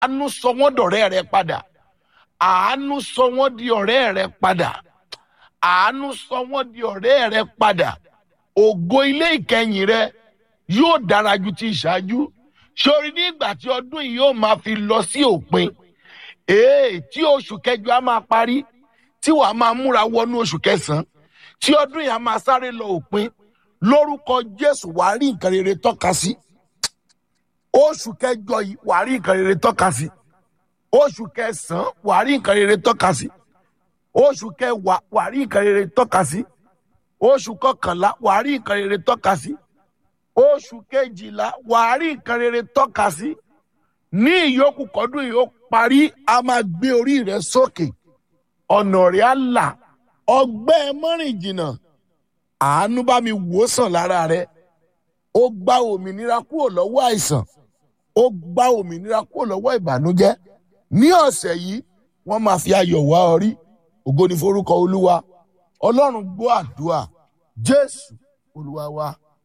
àánú sọ wọ́n dọ̀rẹ́ rẹ padà àánú sọ wọ́n di ọ̀rẹ́ rẹ padà àánú sọ wọ́n di ọ̀rẹ́ rẹ padà ògo ilé ìkẹyìn rẹ yóò dára ju ti ìṣáájú sórí nígbà tí ọdún yìí yóò máa fi lọ sí òpin èè tí oṣù kẹjọ á máa parí tí wàá máa múra wọnú oṣù kẹsànán tí ọdún yìí á máa sáré lọ òpin lórúkọ jésù wàá rí nǹkan rere tọ́ka sí oṣù kẹjọ yìí wàá rí nǹkan rere tọ́ka sí oṣù kẹsànán wàá rí nǹkan rere tọ́ka sí oṣù kẹwàá wàá rí nǹkan rere tọ́ka sí oṣù kọkànlá wàá rí nǹkan rere tọ́ka sí oṣù kejìlá wàá rí nǹkan rere tọ́ka sí ní ìyókù kọdún yìí ó parí a máa gbé orí rẹ sókè ọ̀nà rẹ̀ á là ọgbẹ́ mọ́rìn jìnnà àánú bá mi wò sàn lára rẹ ó gba òmìnira kúrò lọ́wọ́ àìsàn ó gba òmìnira kúrò lọ́wọ́ ìbànújẹ́ ní ọ̀sẹ̀ yìí wọ́n máa fi ayọ̀ wá ọ rí ògo ni forúkọ olúwa ọlọ́run gbọ́ àdúrà jésù olúwa wa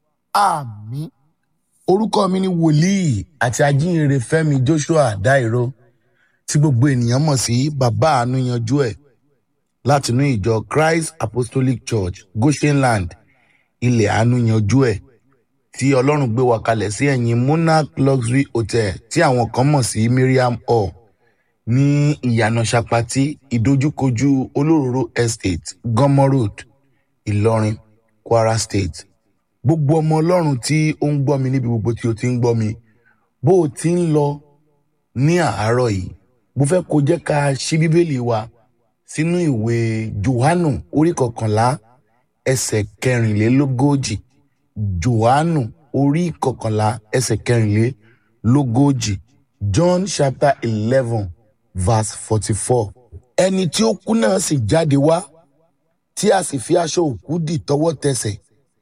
àmín orúkọ mi ni wòlíì àti ajínrere fẹmi joshua dairo tí gbogbo ènìyàn mọ̀ sí bàbá àánú yanjú ẹ̀ látinú ìjọ christ apostolic church goshenland ilẹ̀ àánú yanjú ẹ̀ tí ọlọ́run gbé wa kalẹ̀ sí ẹ̀yìn monarch luxury hotel tí àwọn kan mọ̀ sí miriam hall ní ìyànà sapati ìdojúkojú olóróró estate gọmọ road ìlọrin kwara state gbogbo ọmọ ọlọ́run tí ó ń gbọ́ mi níbi gbogbo tí o ti ń gbọ́ mi bó o ti ń lọ ní àárọ̀ yìí mo fẹ́ kó jẹ́ ká ṣí bíbélì wa sínú ìwé johannu orí kọkànlá ẹsẹ̀ kẹrìnlélógójì johannu orí kọkànlá ẹsẹ̀ kẹrìnlélógójì john chapter eleven verse forty-four ẹni tí ó kú náà sì jáde wá tí a sì fi aṣọ òkú dì tọwọ́ tẹsẹ̀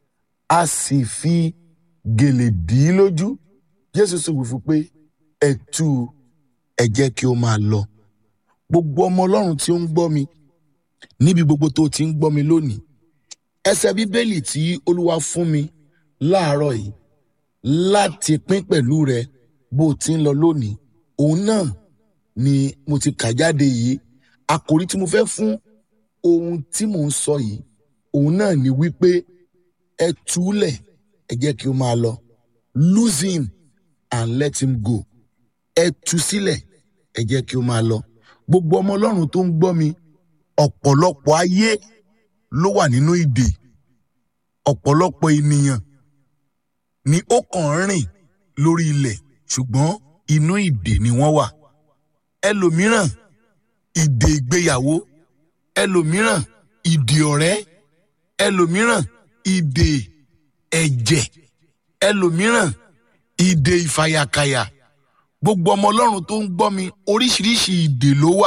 a sì fi gèlè dì í lójú jésù sì wí fún pé ẹ tú u ẹ jẹ́ kí ó máa lọ gbogbo ọmọ ọlọ́run tí ó ń gbọ́ mi níbi gbogbo tó ti ń gbọ́ mi lónìí ẹsẹ̀ bíbélì tí olúwa fún mi láàárọ̀ yìí láti pín pẹ̀lú rẹ bó o ti ń lọ lónìí òun náà ni mo ti kà jáde yìí àkòrí tí mo fẹ́ fún ohun tí mò ń sọ yìí òun náà ni wípé ẹ túlẹ̀ ẹ jẹ́ kí ó máa lọ lose him and let him go ẹ tú sílẹ̀ ẹ jẹ́ kí ó máa lọ gbogbo ọmọ ọlọ́run tó ń gbọ́ mi ọ̀pọ̀lọpọ̀ ayé ló wà nínú ìdè ọ̀pọ̀lọpọ̀ ènìyàn ni ó kàn ń rìn lórí ilẹ̀ ṣùgbọ́n inú ìdè ni wọ́n wà ẹlòmíràn ìdè ìgbéyàwó ẹlòmíràn ìdè ọ̀rẹ́ ẹlòmíràn ìdè ẹ̀jẹ̀ ẹlòmíràn ìdè ìfàyàkàyà gbogbo ọmọ ọlọ́run tó ń gbọ́ mi oríṣiríṣi ìdè ló wà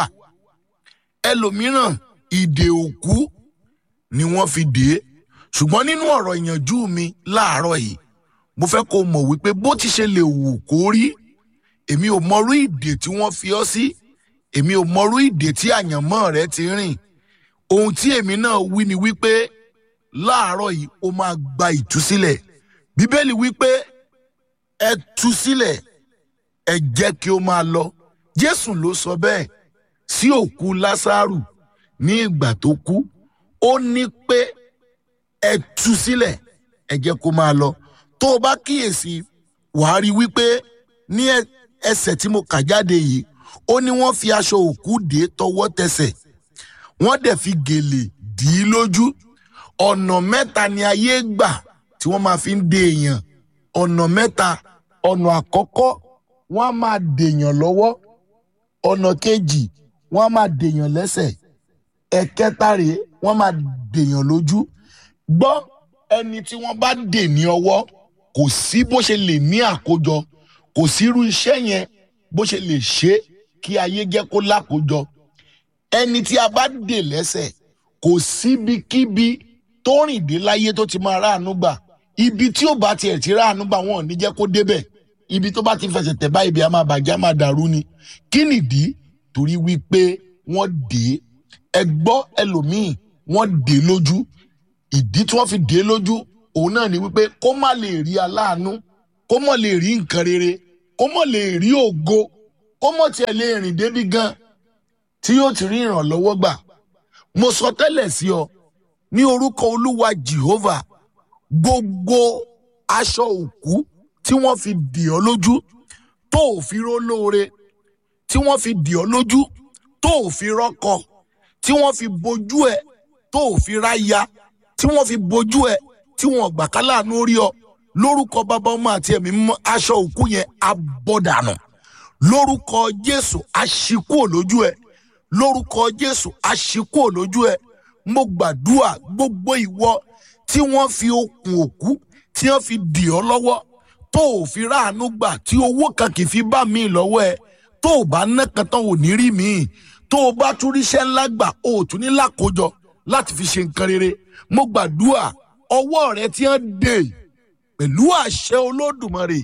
ẹlòmíràn ìdè òkú ni wọ́n fi dè é ṣùgbọ́n nínú ọ̀rọ̀ ìyànjú mi láàárọ̀ yìí mo fẹ́ kó mọ̀ wípé bó ti ṣe lè wù kó rí èmi ò mọrú ìdè tí wọ́n fi ọ́ sí èmi ò mọrú ìdè tí àyànmọ́ rẹ ti rìn ohun tí èmi náà wí ni wípé láàárọ̀ yìí ó máa gba ìtúsílẹ̀ bíbélì wípé ẹ tú sílẹ̀ ẹ jẹ́ kí ó máa lọ jésù ló sọ bẹ́ẹ̀ sí òkú lásàrù ní ìgbà tó kú ó ní pé ẹ tú sílẹ̀ ẹ jẹ́ kó máa lọ tó o bá kíyèsí wàá rí wípé ní ẹsẹ̀ tí mo kà jáde yìí ó ní wọ́n fi aṣọ òkú dé tọwọ́ tẹsẹ̀ wọ́n dẹ̀ fi gèlè dì í lójú ọ̀nà mẹ́ta ni ayé gbà tí wọ́n máa fi ń de èèyàn ọ̀nà mẹ́ta ọ̀nà àkọ́kọ́ wọ́n á máa dèèyàn lọ́wọ́ ọ̀nà kejì wọ́n á máa dèèyàn lẹ́sẹ̀ ẹ̀kẹta rèé wọ́n máa dèèyàn lójú gbọ́ ẹni tí wọ́n bá dè ní ọwọ́ kò sí bó ṣe lè ní àkójọ kò sí irú iṣẹ́ yẹn bó ṣe lè ṣe kí ayé jẹ́ kó lákòójọ ẹni tí a bá dè lẹ́sẹ̀ kò síbikíbi tó rìn dé láyé tó ti máa ráàánú gbà ibi tí ó bá tiẹ̀ ti ráàánú gbà wọn ò ní jẹ́ kó débẹ̀ ibi tó bá ti fẹsẹ̀ tẹ̀ bá ibi a máa bàjẹ́ a máa dàrú ni kí nìdí torí wípé wọ́n dè é ẹ gbọ́ ẹlòmíì wọ́n dè é lójú ìdí tí wọ́n fi dè é lójú òun náà ni wípé kó má lè rí aláàánú kó má lè rí nǹkan rere kó má lè rí ògo kó mọ̀ tiẹ̀ lè rìn débi gan tí yóò ti rí ìrànlọ́wọ́ gbà mo sọ tẹ́lẹ̀ sí ọ ní orúkọ olúwa jehovah gbogbo aṣọ òkú tí wọ́n fi dì ọ́ lójú tó ò fi rólóore tí wọ́n fi dì ọ́ lójú tó ò fi rọ́kọ tí wọ́n fi bojú ẹ̀ tó ò fi ráya tí wọ́n fi bojú ẹ̀ tí wọ́n gbà ká láàánú orí ọ lórúkọ bàbá ọmọ àti ẹ̀mí mímọ́ aṣọ òkú yẹn abọ́dànù lórúkọ jésù aṣíkú òlójú ẹ lórúkọ jésù aṣíkú òlójú ẹ mo gbàdúrà gbogbo ìwọ tí wọ́n fi okùn òkú tí wọ́n fi dì ọ́ lọ́wọ́ tó ò fi ráàánú gbà tí owó kan kì í fi bá mi lọ́wọ́ ẹ tó o bá ná kan tán ò ní rí mi tó o bá tún ríṣẹ́ ńlá gbà o ò tún ní lákòójọ láti fi ṣe nǹkan rere mo gbàdúrà ọwọ́ rẹ tí wọ́n dè pẹ̀lú àṣẹ olódùmarè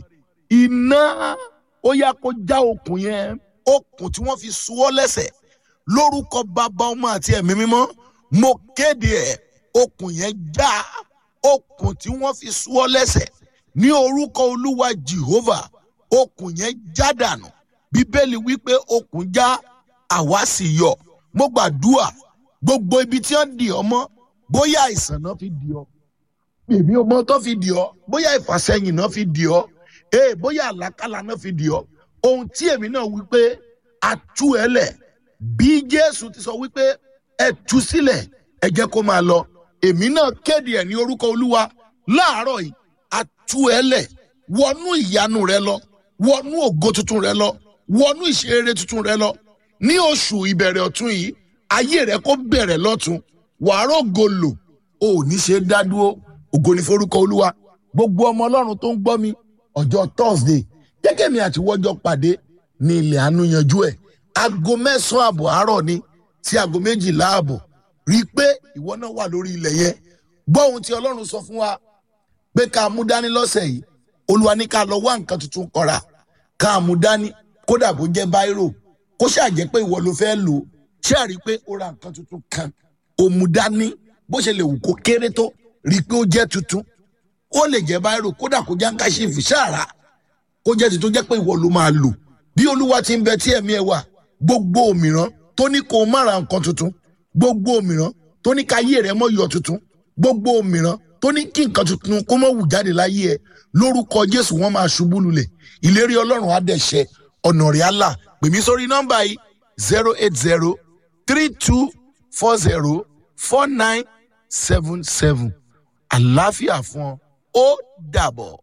iná ó yá kó já okùn yẹn okùn tí wọ́n fi so ọ́ lẹ́sẹ̀ lórúkọ bàbá ọmọ àti ẹ̀mí mímọ́ mo kéde ẹ̀ okùn yẹn já okùn tí wọ́n fi so ọ́ lẹ́sẹ̀ ní orúkọ olúwa jehovah okùn yẹn já dànù bíbélì wípé okùn já àwa sì yọ mo gbàdúrà gbogbo ibi tí wọ́n dì ọ́ mọ́ bóyá àìsàn náà fi dì ọ́ bèbí ọmọ tó fi dì ọ́ bóyá ìfàsẹ́yìn náà fi dì ọ́ ee bóyá àlákàlà náà fi dì ọ́ ohun tí èmi náà wí pé a tú ẹ lẹ̀ bí jésù ti sọ wípé ẹ tú sílẹ̀ ẹ jẹ́ kó máa lọ èmi náà kéde ẹ̀ ní orúkọ olúwa láàárọ̀ yìí a tú ẹ lẹ̀ wọnú ìyanu rẹ lọ wọnú ògo tuntun rẹ lọ wọnú ìṣeré tuntun rẹ lọ ní oṣù ìbẹ̀rẹ̀ ọ̀tún yìí ayé rẹ kó bẹ̀rẹ̀ lọ́tún wàá rògo lò ò ní ṣe dá dúró ògo ní forúkọ olúwa gbogbo ọmọ ọlọ́run tó ń gbọ́ mi ọjọ́ thursday gẹ́gẹ́ mi àti wọ́jọ́ pàdé ní ilẹ̀ àánú yanjú ẹ̀ aago mẹ́sàn-án àbọ̀ àárọ̀ ni sí aago méjìlá àbọ̀ rí i pé ìwọ náà wà lórí ilẹ̀ yẹn gbọ́ ohun tí ọlọ́run sọ fún wa pé ká mú dání lọ́sẹ̀ yìí olúwa ní ká lọ wá nǹkan tuntun kọ́ra ká mú dání kódà bó jẹ́ báírò kó ṣàjẹ́ pé ìwọ ló fẹ́ lò ṣé àrí pé ó ra nǹkan tuntun kan ó mú dání bó ṣe lè wù kó kéré tó rí i pé ó jẹ́ tuntun ó lè jẹ́ báírò kódà kó jẹ́ ńkáṣífù ṣáàrà kó jẹ́ tuntun jẹ́ pé ìwọ ló máa lò bí olúwa ti ń bẹ tí ẹ̀mí ẹ wà gbogbo òmìrán tó ní kó o má ra nǹkan tuntun gbogbo òmìrán tó ní ká ayé rẹ mọ́ yọ tuntun gbogbo òmìrán tó ní kí nǹkan tuntun kó mọ́ wù jáde láyé ẹ lórúkọ jésù wọn máa ṣubú lulẹ̀ ìlérí ọlọ́run á dẹ̀ ṣẹ ọ̀nà rẹ̀ á là pè mí sórí nọ́mbà yìí zero eight zero three two four zero four nine seven seven àlàáfíà fún ọ ó dàbọ̀.